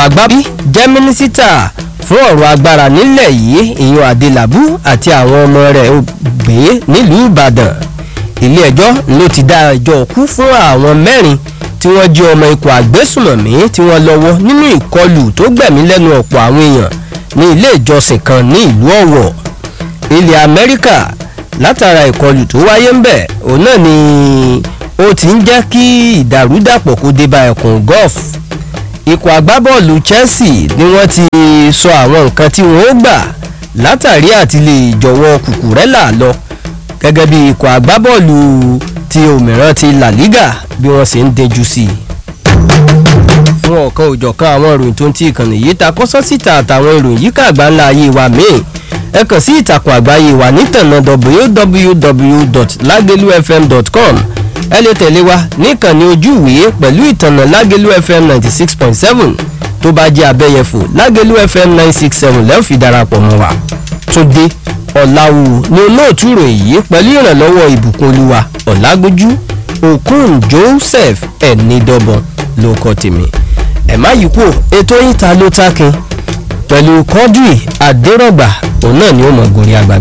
agbábí jẹ́ mínísítà fún ọ̀rọ̀ agbára nílẹ̀ yìí ìyún adélábù àti àwọn ọmọ rẹ̀ gbé nílùú ìbàdàn ilé ẹjọ́ ló ti dá ẹjọ́ kú fún àwọn mẹ́rin tí wọ́n jẹ́ ọmọ ikọ̀ àgbésùmọ̀mí tí wọ́n lọ́wọ́ nínú ìkọlù tó gbẹ̀mí lẹ́nu ọ̀pọ̀ àwọn èèyàn ní ilé ìjọsìn kan ní ìlú ọ̀wọ̀ ilẹ̀ amẹ́ríkà látara ìkọlù tó wáyé ń bẹ̀ òun náà ni ó ti ń jẹ́ kí ìdàrúdàpọ̀ kó dé bá ẹkùn golf ikọ̀ agbábọ́ọ̀lù chelsea ni wọ́n ti sọ àwọn nǹkan tí wọ́n ó gbà látàrí àti lè jọ̀wọ́ kùkùrẹ́là lọ gẹ́gẹ́ bí ikọ̀ agbábọ́ọ̀lù ti òmíràn ti la liga bí wọ́n sì ń dejú sí i. fún ọ̀kan òjọ̀kan àwọn ìròyìn tó ń ti ìkànnì yìí ta kọ́sọ́ síta àtàwọn ìròyìn yíká àgbáńlá ayé wa míì ẹ kàn sí ìtàkùn àgbáyé wa nítànà www.lagelufm.com ẹ lè tẹ̀lé wa níkànnì ojú ìwé pẹ̀lú ìtànà lágẹ̀lú fm ninety six point seven tó bá jẹ́ abẹ́yẹfò lágẹ̀lú fm nine six seven lẹ́ẹ̀ fi darapọ̀ mọ́ wa túndé ọ̀làwù ni olóòtú ìròyìn yìí pẹ̀lú ìrànlọ́wọ́ ìbùkún olúwa ọ̀làgbójú okun joseph ẹ̀nìdọ́bọ̀n ló kọ́ tèmi ẹ̀ má yí kú ètò yìí ta ló tákin pẹ̀lú kọ́dùì àdérọ̀gbà òun náà ni ó mọ̀ gorí àgbàgbà.